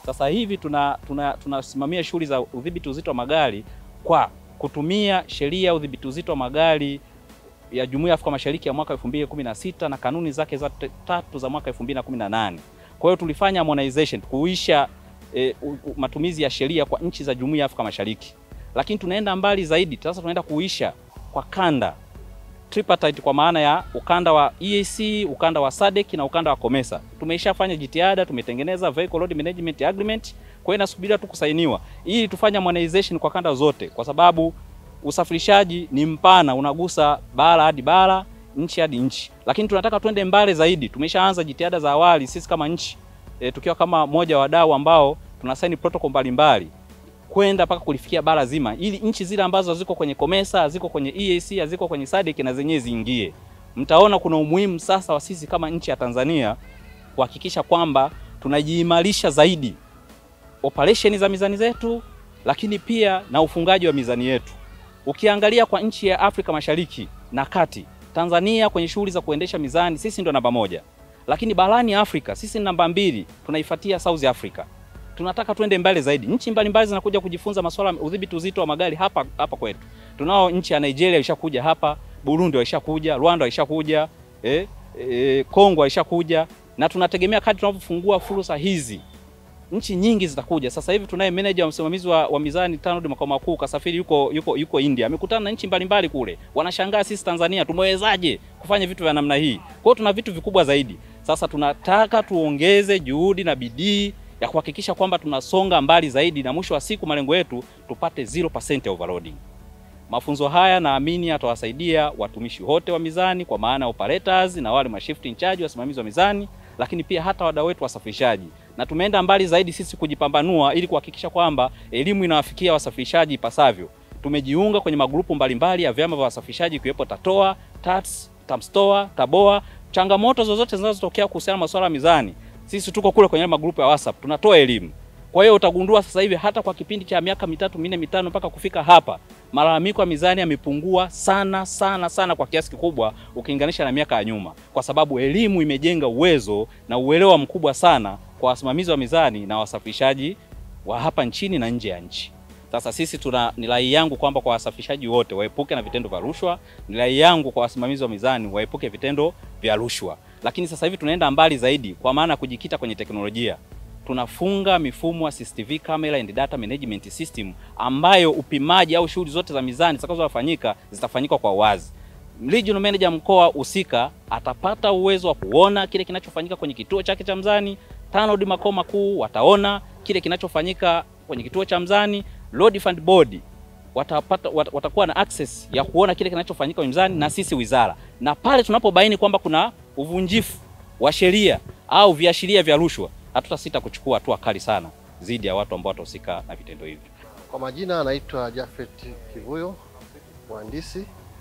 Sasa hivi tuna tunasimamia tuna shughuli za udhibiti uzito wa magari kwa kutumia sheria ya udhibiti uzito wa magari ya Jumuiya ya Afrika Mashariki ya mwaka 2016 na kanuni zake za tatu za mwaka 2018. Kwa hiyo tulifanya harmonization kuisha e, matumizi ya sheria kwa nchi za Jumuiya ya Afrika Mashariki, lakini tunaenda mbali zaidi. Sasa tunaenda kuisha kwa kanda tripartite, kwa maana ya ukanda wa EAC, ukanda wa SADC na ukanda wa COMESA. Tumeishafanya jitihada, tumetengeneza vehicle load management agreement, kwa hiyo inasubiria tu kusainiwa ili tufanye harmonization kwa kanda zote, kwa sababu usafirishaji ni mpana, unagusa bara hadi bara, nchi hadi nchi, lakini tunataka twende mbali zaidi. Tumeshaanza jitihada za awali sisi kama nchi e, tukiwa kama moja wa wadau ambao tunasaini protocol mbalimbali kwenda mpaka kulifikia bara zima, ili nchi zile ambazo ziko kwenye COMESA, ziko kwenye EAC, ziko kwenye SADC na zenyewe ziingie. Mtaona kuna umuhimu sasa wa sisi kama nchi ya Tanzania kuhakikisha kwamba tunajiimarisha zaidi operesheni za mizani zetu, lakini pia na ufungaji wa mizani yetu. Ukiangalia kwa nchi ya Afrika Mashariki na Kati, Tanzania kwenye shughuli za kuendesha mizani sisi ndo namba moja, lakini barani Afrika sisi ni namba mbili, tunaifuatia South Africa. Tunataka twende mbele zaidi. Nchi mbalimbali zinakuja kujifunza masuala ya udhibiti uzito wa magari hapa hapa kwetu. Tunao nchi ya Nigeria ishakuja hapa, Burundi waishakuja, Rwanda waishakuja, eh, eh, Kongo waishakuja na tunategemea kadri tunavyofungua fursa hizi nchi nyingi zitakuja. Sasa hivi tunaye meneja wa msimamizi wa, wa mizani TANROADS makao makuu kasafiri yuko, yuko, yuko India, amekutana na nchi mbalimbali kule, wanashangaa sisi Tanzania tumewezaje kufanya vitu vya namna hii. Kwa hiyo tuna vitu vikubwa zaidi. Sasa tunataka tuongeze juhudi na bidii ya kuhakikisha kwamba tunasonga mbali zaidi, na mwisho wa siku malengo yetu tupate 0% ya overloading. Mafunzo haya naamini atawasaidia watumishi wote wa mizani kwa maana operators na wale mashift in charge wasimamizi wa mizani, lakini pia hata wadau wetu wasafirishaji na tumeenda mbali zaidi sisi kujipambanua ili kuhakikisha kwamba elimu inawafikia wasafirishaji ipasavyo. Tumejiunga kwenye magrupu mbalimbali ya vyama vya wasafirishaji ikiwepo TATOA, TATS, TAMSTOA, TABOA. Changamoto zozote zinazotokea kuhusiana na masuala ya mizani, sisi tuko kule kwenye magrupu ya WhatsApp tunatoa elimu. Kwa hiyo utagundua sasa hivi hata kwa kipindi cha miaka mitatu minne mitano mpaka kufika hapa, malalamiko ya mizani yamepungua sana sana sana kwa kiasi kikubwa ukilinganisha na miaka ya nyuma, kwa sababu elimu imejenga uwezo na uelewa mkubwa sana kwa wasimamizi wa mizani na wasafirishaji wa hapa nchini na nje ya nchi. Sasa sisi tuna, ni rai yangu kwamba kwa wasafirishaji wote waepuke na vitendo vya rushwa. Ni rai yangu kwa wasimamizi wa mizani waepuke vitendo vya rushwa, lakini sasa hivi tunaenda mbali zaidi, kwa maana ya kujikita kwenye teknolojia. Tunafunga mifumo ya CCTV camera and data management system ambayo upimaji au shughuli zote za mizani zitakazofanyika zitafanyika kwa wazi. Regional manager mkoa husika atapata uwezo wa kuona kile kinachofanyika kwenye kituo chake cha mzani. TANROADS makao makuu wataona kile kinachofanyika kwenye kituo cha mzani. Road Fund Board watapata wat, watakuwa na access ya kuona kile kinachofanyika kwenye mzani na sisi wizara, na pale tunapobaini kwamba kuna uvunjifu wa sheria au viashiria vya rushwa, hatutasita kuchukua hatua kali sana dhidi ya watu ambao watahusika na vitendo hivi. Kwa majina anaitwa Jafet Kivuyo, mhandisi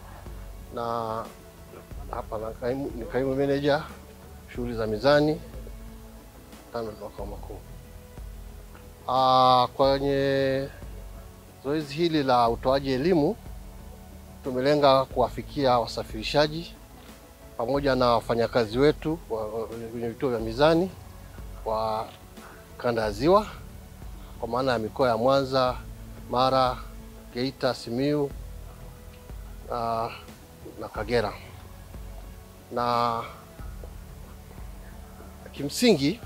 na hapa na kaimu, ni kaimu meneja shughuli za mizani TANROADS makao makuu. Ah, kwenye zoezi hili la utoaji elimu tumelenga kuwafikia wasafirishaji pamoja na wafanyakazi wetu kwenye vituo vya mizani wa kanda ya Ziwa kwa maana ya mikoa ya Mwanza, Mara, Geita, Simiu na, na Kagera na kimsingi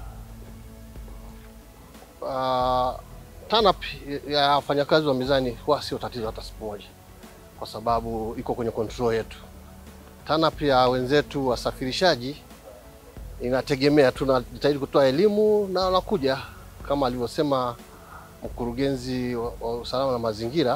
uh, TANAP ya wafanyakazi wa mizani huwa sio tatizo hata siku moja, kwa sababu iko kwenye control yetu. TANAP ya wenzetu wasafirishaji inategemea, tunajitahidi kutoa elimu na wanakuja kama alivyosema mkurugenzi wa, wa usalama na mazingira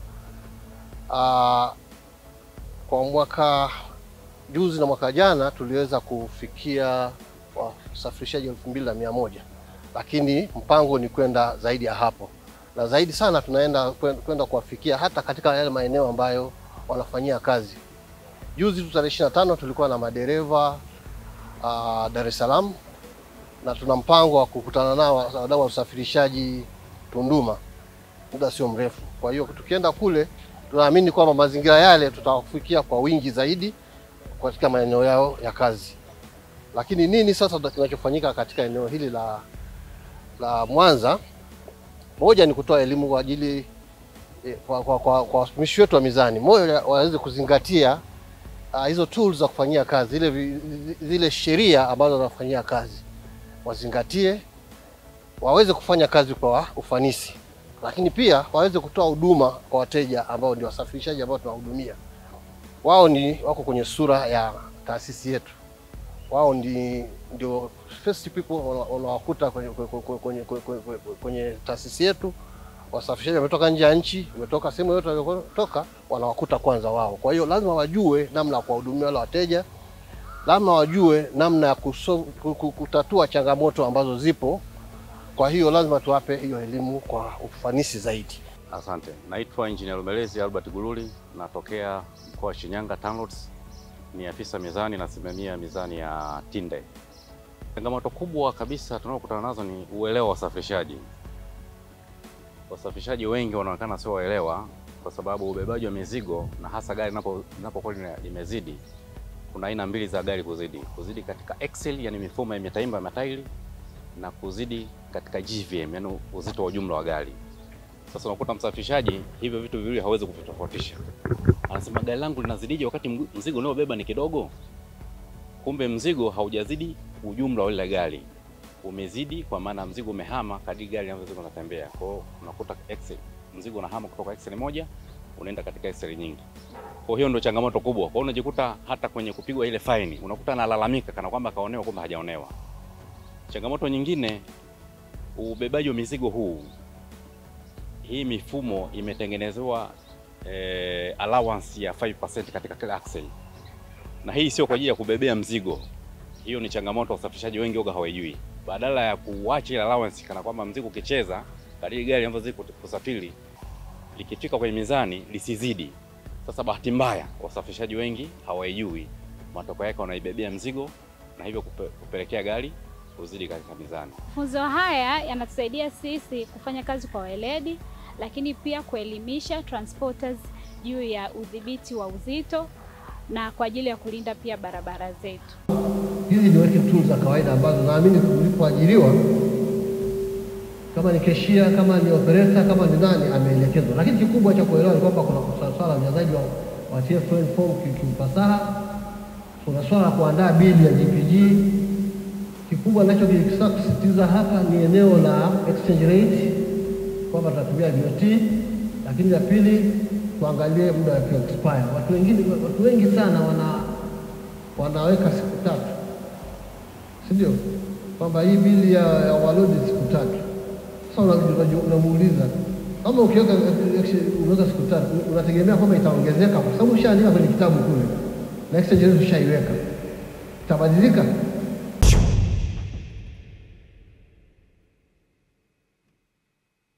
uh, kwa mwaka juzi na mwaka jana tuliweza kufikia wasafirishaji elfu mbili na mia moja lakini mpango ni kwenda zaidi ya hapo, na zaidi sana tunaenda kwenda kuwafikia hata katika yale maeneo ambayo wanafanyia kazi. Juzi tu tarehe 25 tulikuwa na madereva uh, Dar es Salaam na tuna mpango wa kukutana nao wadau wa usafirishaji Tunduma muda sio mrefu. Kwa hiyo tukienda kule, tunaamini kwamba mazingira yale tutawafikia kwa wingi zaidi katika maeneo yao ya kazi. Lakini nini sasa kinachofanyika katika eneo hili la la Mwanza, moja ni kutoa elimu kwa ajili eh, kwa kwa kwa kwa watumishi wetu wa mizani, moja waweze kuzingatia uh, hizo tools za kufanyia kazi, zile vi- zile sheria ambazo wanafanyia kazi wazingatie, waweze kufanya kazi kwa ufanisi, lakini pia waweze kutoa huduma kwa wateja ambao ndio wasafirishaji ambao tunawahudumia. Wao ni wako kwenye sura ya taasisi yetu, wao ndi, ndio first people wana- wanawakuta kwenye, kwenye, kwenye, kwenye, kwenye, kwenye taasisi yetu. Wasafirishaji wametoka nje ya nchi, wametoka sehemu yote waliotoka, wanawakuta kwanza wao. Kwa hiyo lazima wajue namna ya kuwahudumia wale wateja, lazima wajue namna ya kuso, ku- ku- kutatua changamoto ambazo zipo. Kwa hiyo lazima tuwape hiyo elimu kwa ufanisi zaidi. Asante, naitwa Engineer Lumelezi Albert Gululi, natokea mkoa wa Shinyanga TANROADS, ni afisa mizani, nasimamia mizani ya Tinde. Changamoto kubwa kabisa tunaokutana nazo ni uelewa wa wasafirishaji. Wasafirishaji wengi wanaonekana sio waelewa, kwa sababu ubebaji wa mizigo na hasa gari linapo- linapokuwa lina- limezidi, kuna aina mbili za gari kuzidi: kuzidi katika axle, yani mifumo ya mitaimba ya matairi, na kuzidi katika GVM, yani uzito wa jumla wa gari. Sasa unakuta msafirishaji hivyo vitu viwili hawezi kuvitofautisha. Anasema gari langu linazidije wakati mg- mzigo unaobeba ni kidogo? Kumbe mzigo haujazidi ujumla wa ile gari, umezidi kwa maana mzigo umehama kadri gari linavyozidi kunatembea. Kwa hiyo unakuta axle, mzigo unahama kutoka axle moja unaenda katika axle nyingi. Kwa hiyo ndio changamoto kubwa. Kwa hiyo unajikuta hata kwenye kupigwa ile faini unakuta analalamika kana kwamba kaonewa, kumbe hajaonewa. Changamoto nyingine, ubebaji wa mizigo huu hii mifumo imetengenezewa eh, allowance ya 5% katika kila axle, na hii sio kwa ajili ya kubebea mzigo. Hiyo ni changamoto wasafirishaji wengi oga hawajui. Badala ya kuacha ile allowance, kana kwamba mzigo ukicheza kadiri gari linavyozidi kut- kusafiri, likifika kwenye mizani lisizidi. Sasa bahati mbaya wasafirishaji wengi hawaijui, matokeo yake wanaibebea mzigo na hivyo kupe, kupelekea gari kuzidi katika mizani. Mafunzo haya yanatusaidia sisi kufanya kazi kwa weledi, lakini pia kuelimisha transporters juu ya udhibiti wa uzito na kwa ajili ya kulinda pia barabara zetu. Hizi ni working tools za kawaida ambazo naamini ulipoajiriwa, kama ni keshia, kama ni operator, kama ni nani, ameelekezwa. Lakini kikubwa cha kuelewa ni kwamba kuna swala la ujazaji wa, wa TFL form ki- kiufasaha, kuna swala la kuandaa bili ya GPG. Kikubwa nachokitaka kusisitiza hapa ni eneo la exchange rate, kwamba tunatumia BOT, lakini la pili tuangalie muda wa expire. Watu wengine, watu wengi sana wana wanaweka siku tatu, si ndio? Kwamba hii bili ya, ya walodi siku tatu. Sasa una- una- unamuuliza kama ukiweka unaweka siku tatu, unategemea kwamba itaongezeka, kwa sababu ushaandika kwenye kitabu kule na exchange rate ushaiweka, itabadilika?